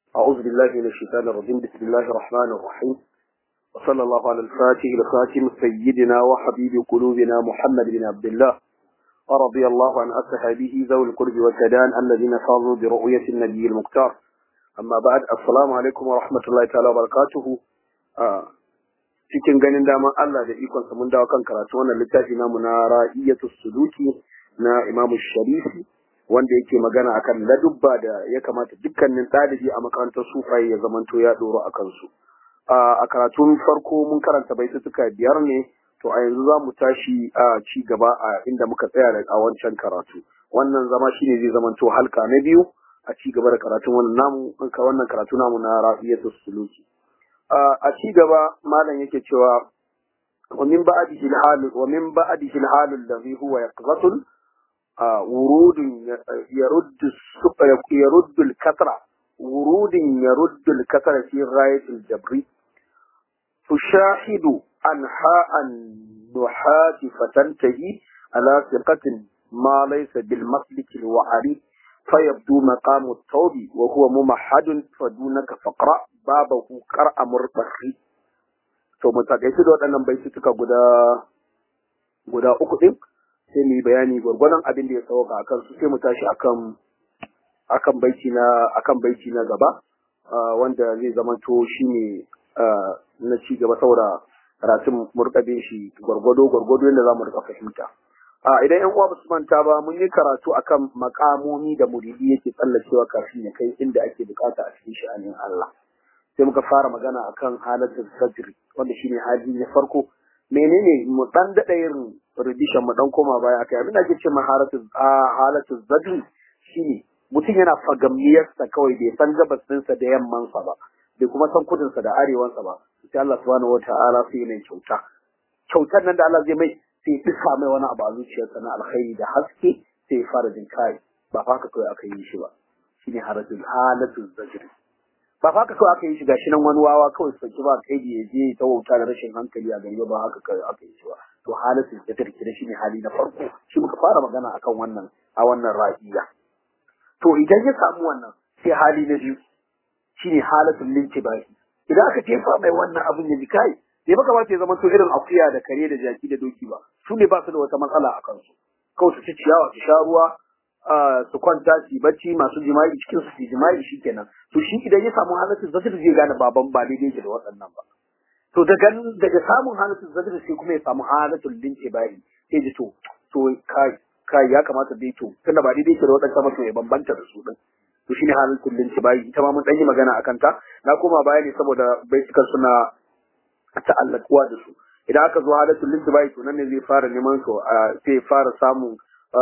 أعوذ بالله من الشيطان الرجيم بسم الله الرحمن الرحيم وصلى الله على الفاتح الخاتم سيدنا وحبيب قلوبنا محمد بن عبد الله ورضي الله عن أصحابه ذوي القرب والتدان الذين فاضوا برؤية النبي المختار أما بعد السلام عليكم ورحمة الله تعالى وبركاته آه. cikin ganin daman Allah da ikonsa mun dawo kan karatu wannan littafi namu na ra'iyatu suluki na Imam Sharifi wanda yake magana akan ladubba da ya kamata dukkanin ɗalibi a makarantar sufaye ya zamanto ya doro a kansu. A karatun farko mun karanta baitutuka biyar ne, to a yanzu za mu tashi a ci gaba a inda muka tsaya da a wancan karatu. Wannan zama shi ne zai zamanto halka na biyu a ci gaba da karatun wannan namu wannan karatu namu na rafiyatu suluki. A ci gaba malam yake cewa wa min ba'dihi al-hal wa min ba'dihi al-hal alladhi huwa yaqzatun ورود يرد يرد الكثرة ورود يرد الكثرة في غاية الجبر تشاهد أنحاء النحاة فتنتهي على ثقة ما ليس بالمسلك الوعري فيبدو مقام التوب وهو ممحد فدونك فقرأ بابه قرأ مرتخي to mu takaice da waɗannan baitutuka guda guda uku ɗin sai mu yi bayani gwargwadon abin da ya sauka a kansu sai mu tashi akan akan baiti na akan baiti na gaba wanda zai zamanto shine na ci gaba saboda karatun murkabe shi gwargwado gwargwado yadda za mu rika fahimta idan yan uwa ba su manta ba mun yi karatu akan makamomi da muridi yake tsallacewa kafin ya kai inda ake bukata a cikin sha'anin Allah sai muka fara magana akan halatul sajri wanda shine hali na farko menene mu dan dada yin rubishan mu dan koma baya kai abin da ake ce maharatu halatu zadri shine mutum yana fagamniyar sa kawai bai san gabas ɗinsa da yamman sa ba bai kuma san kudin sa da arewan sa ba sai Allah subhanahu wataala sai ne kyauta kyautar nan da Allah zai mai sai duka mai wani abu a zuciyarsa na alkhairi da haske sai ya fara jin kai ba fa haka kawai aka yi shi ba shine halatu halatu zadri ba fa haka kawai aka yi shi gashi nan wani wawa kawai sauki ba kai ya je ta wauta da rashin hankali a gari ba haka kawai aka yi shi ba to halatu da tarki da shine hali na farko shi muka fara magana akan wannan a wannan ra'iya to idan ya samu wannan sai hali na biyu shine halatul lintibai idan aka tefa mai wannan abin ya ji kai bai baka ba ta zama to irin akuya da kare da jaki da doki ba su ne ba su da wata matsala a kansu kawai su ci ciyawa su sha ruwa su kwanta su bacci masu jima'i cikin su jima'i shikenan to shi idan ya samu halatul zatir zai gane baban ba daidai yake da waɗannan ba to daga daga samun halatul zatir sai kuma ya samu halatul lince bayi sai ji to to kai kai ya kamata dai to tunda ba daidai yake da waɗannan ba to ya bambanta da su din to shine halatul lince bayi ita ma mun dan yi magana akan ta na koma baya ne saboda baitukan suna ta'allakuwa da su idan aka zo halatul lince bayi to nan ne zai fara neman su sai fara samun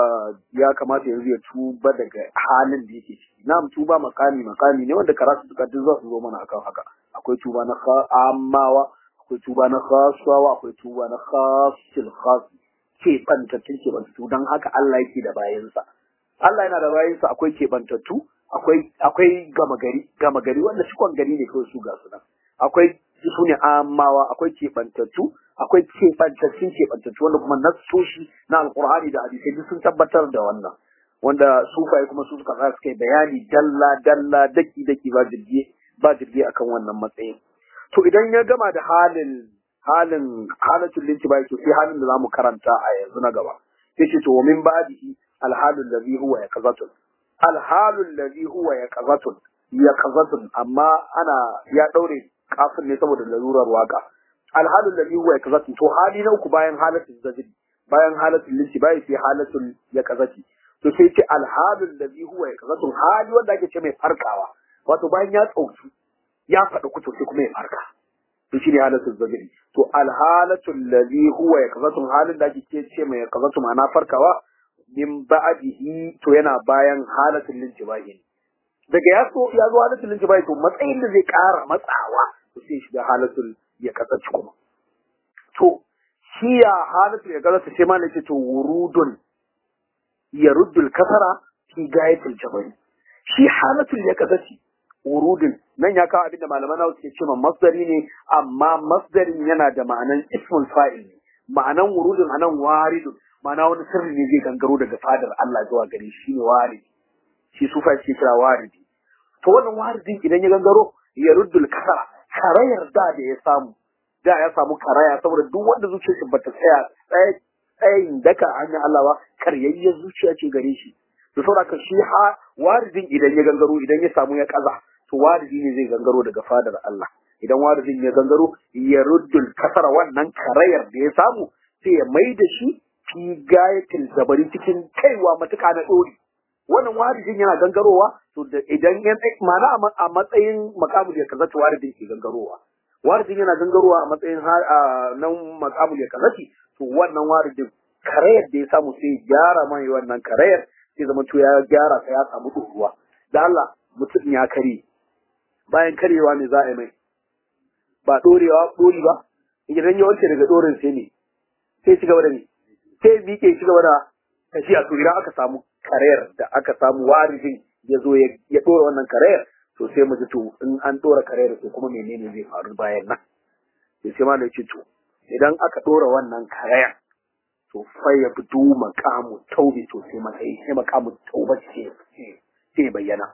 ya kamata yanzu ya tuba daga halin da yake ciki na'am tuba makami makami ne wanda karatu suka duk za su zo mana akan haka akwai tuba na ammawa akwai tuba na khaswawa akwai tuba na khasil khas ke bantattu ke bantattu dan haka Allah yake da bayansa Allah yana da bayansa akwai ke bantattu akwai akwai gama gari gama gari wanda cikon gari ne kawai su ga su nan akwai su ne ammawa akwai ke bantattu akwai keɓantattun keɓantattu wanda kuma nassoshi na alkur'ani da hadisai duk sun tabbatar da wannan wanda sufaye kuma su suka tsaya suka yi bayani dalla dalla daki daki ba jirgi ba jirgi akan wannan matsayin to idan ya gama da halin halin halatul lintibai to sai halin da zamu karanta a yanzu na gaba yace to min ba'dihi alhalul ladhi huwa yaqzatun alhalul ladhi huwa yaqzatun yaqzatun amma ana ya daure kafin ne saboda larurar waka alhalin da huwa ya kazati to hali na uku bayan halatul zajri bayan halatul linci bai sai halatul ya kazati to sai ce alhalin da huwa ya kazatun hali wanda ake ce mai farkawa wato bayan ya tsauki ya faɗi kuto sai kuma ya farka to shine halatul zajri to alhalatul ladhi huwa ya kazatun halin da ake ce mai kazatu ma'ana farkawa min ba'dihi to yana bayan halatul linci bai daga ya so ya zo halatul linci bai to matsayin da zai ƙara matsawa to sai shiga halatul ya kasance kuma. To, shi ya halatul ya kasance sai ma ce to wurudun ya ruddul kasara fi gayatul jabari. Shi halatul ya kasance wurudun nan ya kawo abin da malaman nawa suke cewa masdari ne amma masdarin yana da ma'anan ismul fa'il ne. Ma'anan wurudun anan waridun ma'ana wani sirri ne zai gangaro daga fadar Allah zuwa gare shi ne waridi. Shi sufa shi kira waridi. to wannan waridin idan ya gangaro ya ruddul kasara karayar da da ya samu da ya samu karaya saboda duk wanda zuciyarsa bata tsaya tsayin daka hanyar Allah ba karyayyar zuciya ce gare shi to saboda shi ha waridin idan ya gangaro idan ya samu ya kaza to waridi ne zai gangaro daga fadar Allah idan waridin ya gangaro ya ruddul kasara wannan karayar da ya samu sai ya mai da shi fi gayatil zabari cikin kaiwa matuƙa na ɗori wannan waridin yana gangarowa to da idan ya mana a matsayin makamul ya kazata waridin ke gangarowa waridin yana gangarowa a matsayin nan makamul ya kazati to wannan waridin karayar da ya samu sai gyara mai wannan karayar sai zama to ya gyara sai ya samu ɗoruwa da Allah mutum ya kare bayan karewa ne za a yi mai ba ɗorewa ɗori ba idan ya wanke daga ɗorin sai ne sai ci gaba da ne sai miƙe ci gaba da tafiya to idan aka samu karayar da aka samu warijin ya zo ya ɗora wannan karayar to sai mu ji to in an ɗora karayar to kuma menene zai faru bayan nan sai sai malai ce to idan aka ɗora wannan karayar to fa ya fito makamu taubi to sai matsayi sai makamu tauba ce sai bayyana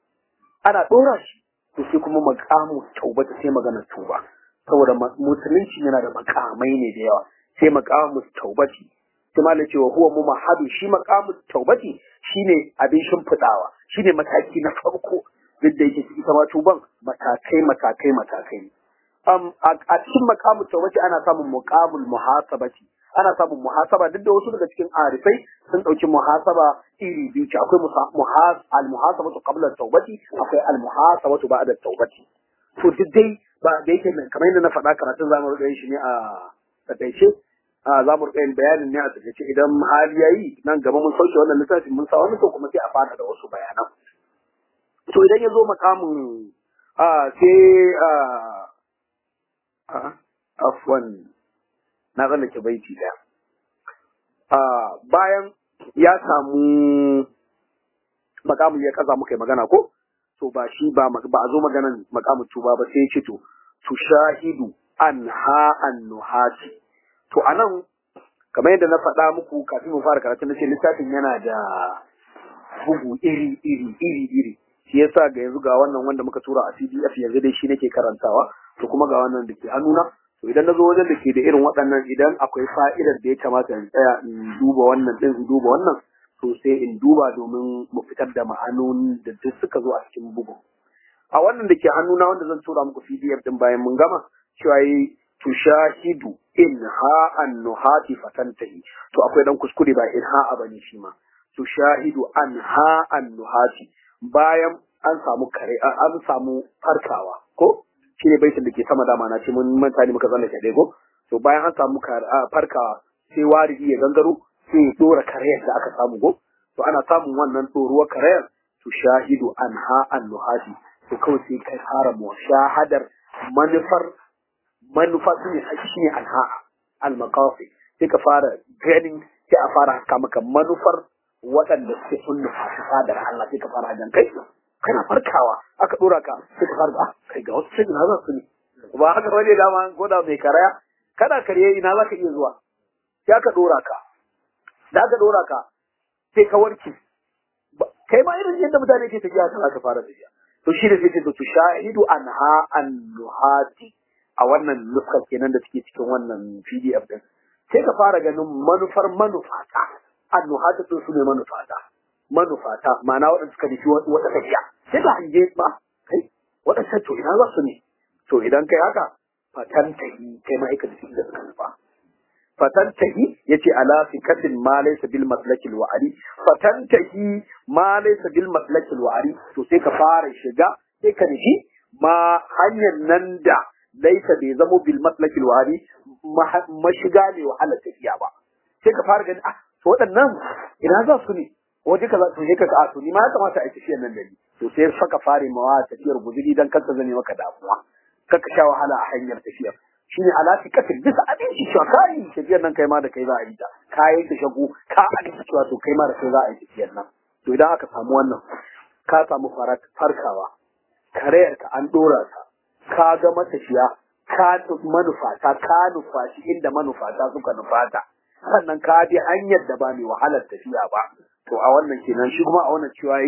ana ɗora shi to sai kuma makamu tauba sai magana tuba saboda musulunci yana da makamai ne da yawa sai makamu taubati sai malai cewa huwa mumahadu shi makamu taubati shine abin shimfidawa shine mataki na farko duk da yake ita ma tuban matakai matakai matakai um, a cikin makamu taubati ana samun muqamul muhasabati ana samun muhasaba duk da wasu daga cikin arifai sun dauki muhasaba iri biyu ce akwai muhas al muhasabatu qabla taubati akwai al muhasabatu ba'da taubati to duk dai ba da yake kamar yadda na faɗa karatun zamu rika yin shi ne a takaice a za mu yin bayanin ne a takaice idan hali yayi nan gaba mun sauke wannan littafin mun sa wani to kuma sai a fara da wasu bayanan to idan ya zo makamin a sai a afwan na tsallake baiti daya a bayan ya samu makamin ya kaza muka yi magana ko to ba shi ba ba a zo maganan makamin tuba ba sai ya ce to tushahidu anha an nuhati to anan kamar yadda na faɗa muku kafin mu fara karatu na ce littafin yana da bugu iri iri iri iri shi yasa ga yanzu ga wannan wanda muka tura a PDF yanzu dai shi nake karantawa to kuma ga wannan da ke hannuna to idan na zo wajen da ke da irin waɗannan idan akwai fa'idar da ya kamata in tsaya in duba wannan ɗin in duba wannan to sai in duba domin mu fitar da ma'anonin da duk suka zo a cikin bugun a wannan da ke hannuna wanda zan tura muku PDF din bayan mun gama cewa yi tushahidu in ha an nuhati fatantahi to akwai dan kuskure ba in ha bane shi ma tushahidu an ha an nuhati bayan an samu kare an samu farkawa ko shi ne baitin da ke sama dama na ce mun manta ne muka zanna kaɗai ko to bayan an samu farkawa sai waridi ya gangaro sai ya dora karayar da aka samu go to ana samun wannan doruwar karayar to shahidu an ha an nuhati to kawai sai kai fara mu shahadar manufar manufa su ne shi ne an ha al maqafi sai ka fara ganin sai a fara haka maka manufar waɗanda suke sun nufa fadar Allah sai ka fara jan kai kana farkawa aka dora ka sai ka fara kai ga wasu sai na za su ne ba haka wani dama ko da mai karaya kana karye ina za ka iya zuwa sai aka dora ka da aka dora ka sai ka warke kai ma irin yadda mutane ke tafiya kana ka fara tafiya to shi da sai to to shahidu anha an nuhati a wannan nuskar kenan da take cikin wannan PDF din sai ka fara ganin manufar manufata an nuhata to su ne manufata manufata ma'ana waɗanda suka nufi wata tafiya sai ka hange ba kai waɗancan to ina za su ne to idan kai haka fatantahi kai ma'aikata da suka nufa fatantahi yace ala fikatin ma laysa bil maslakil wa'ari fatantahi ma laysa bil maslakil wa'ari to sai ka fara shiga sai ka nufi ma hanyar nan da laysa bai zamo bil maslakil wa'ari mashiga ne wahalar tafiya ba sai ka fara gani ah to waɗannan ina za su ne waje kaza to ne kaga a to ni ma ya kamata a tafiyar nan da ni to sai saka fare mawa tafiyar guzuri dan kanka zane maka damuwa kaka sha wahala a hanyar tafiyar shine alafi katin bisa abinci cewa kai tafiyar nan kai ma da kai za a yi ta kayan ta shago ka abinci cewa to kai ma da kai za a yi tafiyar nan to idan aka samu wannan ka samu farkawa karayar ka an dora ta ka ga matafiya ka manufata ka nufashi inda manufata suka nufata sannan ka bi hanyar da ba mai wahalar tafiya ba to a wannan kenan shi kuma a wannan cewa yi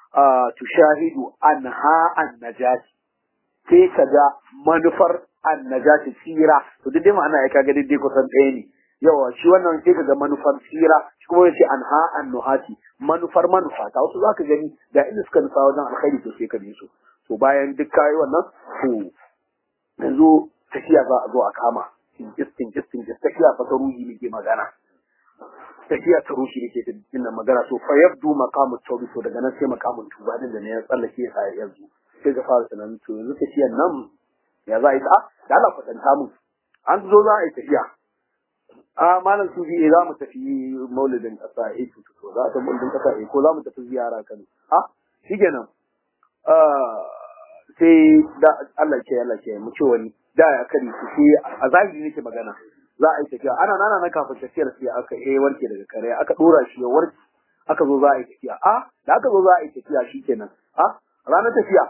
tushahidu anha an-najati sai ka ga manufar annajati tsira to duk dai ma'ana ya kaga dai kusan ɗaya ne yawa shi wannan sai ka ga manufar tsira shi kuma yace anha annuhati manufar manufa ta wasu zaka gani da inda suka nufa wajen alkhairi to sai ka bi su to bayan duk kai wannan to yanzu tafiya za a zo a kama tinkis tinkis tinkis tafiya fa ta ruhi ne ke magana tafiya ta ruhi ne ke ina magana to fa yabdu maqamu tawbi to daga nan sai maqamun tuba din da ne ya tsallake ya sai yanzu sai ka fara tunanin to yanzu tafiyan nan ya za a yi ta da Allah kwatanta mu an zo za a yi tafiya a malam sufi eh za mu tafi maulidin kasa eh to to za ta maulidin kasa eh ko za mu tafi ziyara kan a shikenan sai da Allah ke Allah ke mu ce wani da ya kare su sai a zahiri nake magana za a yi tafiya ana nana na kafin tafiyar sai aka eh warke daga kare aka dora shi ya warke aka zo za a yi tafiya a da aka zo za a yi tafiya shikenan a ranar tafiya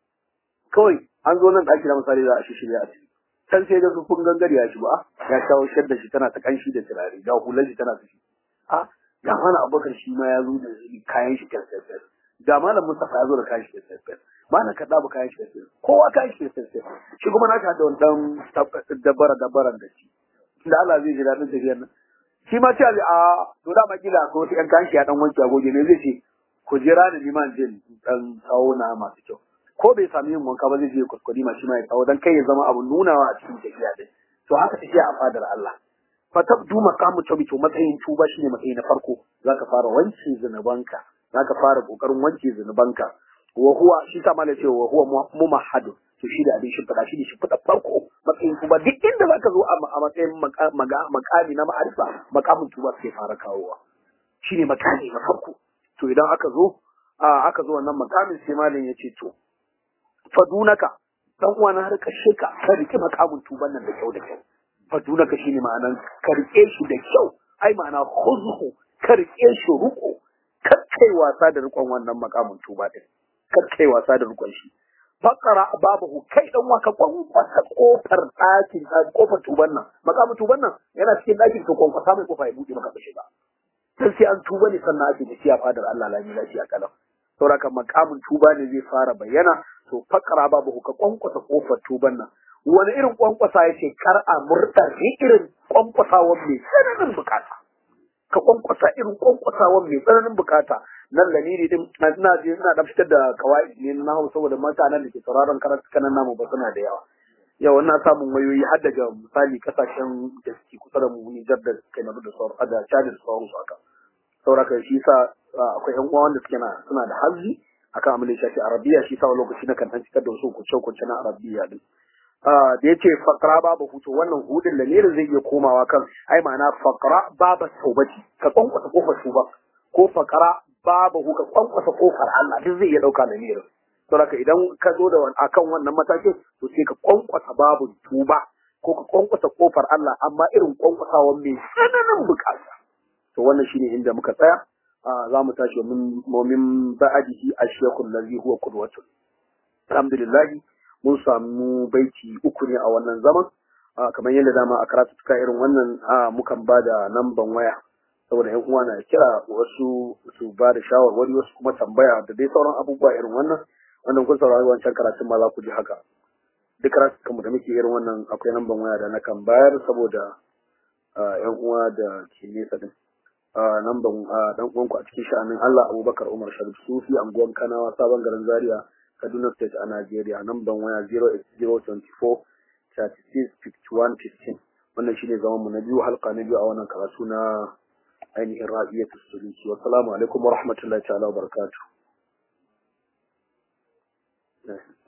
kawai an zo nan ɗaki na misali za a shi shirya a ciki can sai ga kun gangare ya shi ba ya shawo shadda shi tana ta kanshi da turare ga hular shi tana ta shi a ga mana abubakar shi ma ya zo da kayan shi kyarkyar ga malam Mustapha ya zo da kayan shi kyarkyar malam kaɗa ba kayan shi kyarkyar kowa kayan shi kyarkyar shi kuma na ka da wani ɗan dabara dabaran da shi da Allah zai ji daɗin tafiyar nan shi ma ce a to da makila ko wata ƴan kayan shi ya ɗan wanke agoge ne zai ce ku jira da liman jin ɗan tsawo na masu kyau ko bai sami yin wanka ba zai je kuskure ma shi ma ya tsawo dan kai ya zama abun nunawa a cikin tafiya din to haka tafiya a fadar Allah fa tabdu maqamu tawbi to matsayin tuba shine matsayi na farko zaka fara wanke zinubanka zaka fara kokarin wanke zinubanka wa huwa shi ta mala cewa wa huwa mumahhadu to shi da abin shimfiɗa shi ne shimfiɗa farko matsayin tuba duk inda zaka zo a matsayin makami na ma'arifa makamin tuba sai fara kawowa shine makami na farko to idan aka zo aka zo wannan makamin sai malam ya ce to fadunaka dan uwa na har kashe ka ka rike makamin tuban nan da kyau da kyau fadunaka shine ma'anan ka rike shi da kyau ai ma'ana khuzhu ka rike shi ruko kar kai wasa da rikon wannan makamin tuba din kar kai wasa da rikon shi fakara babahu kai dan waka kwankwasa kofar ɗakin kofar tuban nan makamin tuban nan yana cikin ɗakin to kwankwasa mai kofa ya buɗe maka ka shiga sai sai an tuba ne sannan ake tafiya fadar Allah lami lafiya kalam sauraka makamin tuba ne zai fara bayyana to fakara babu ka kwankwasa kofar tuban nan wani irin kwankwasa yace kar a murda irin kwankwasawan mai tsananin bukata ka kwankwasa irin kwankwasawan mai tsananin bukata nan lamiri din ina je ina da fitar da kawai ne na hawo saboda mutanen da ke sauraron karatukan namu ba suna da yawa yau na samun wayoyi har daga misali kasashen da suke kusa da mu Nijar da Kamaru da sauran da Chad da sauran su haka sauraka shi sa akwai yan uwa wanda suke na suna da hazzi akan abin da ya shafi arabiya shi sa wani lokaci na kan fitar da wasu kuce kuce na arabiya din da yace faqra babu hutu wannan hudin lamirin zai iya komawa kan ai ma'ana faqra baba taubati ka kwankwasa kofar tuba ko faqra babu ka kwankwasa kofar Allah duk zai iya dauka lamirin saboda idan ka zo da akan wannan matakin to sai ka kwankwasa babu tuba ko ka kwankwasa kofar Allah amma irin kwankwasawan mai tsananin bukata to wannan shine inda muka tsaya za mu tashi min mumin ba'adihi ashiyakul ladhi huwa qudwatun alhamdulillah mun samu baiti uku ne a wannan zaman kamar yadda dama a karatu tuka irin wannan mukan ba da namban waya saboda yan uwa na kira wasu su ba da shawarwari wasu kuma tambaya da dai sauran abubuwa irin wannan wannan kun saurari wancan karatun ma za ku ji haka duk karatukan da muke irin wannan akwai namban waya da na kan bayar saboda yan uwa da ke nesa din namban dan uwanku a cikin sha'anin Allah Abubakar Umar Sharif Sufi anguwan Kanawa sabon garin Zaria Kaduna State a Najeriya namban waya 08024 365115 wannan shine zaman mu na biyu halka na biyu a wannan karatu na ainihin rabiyatus suluki wassalamu alaikum wa rahmatullahi ta'ala wa barakatuh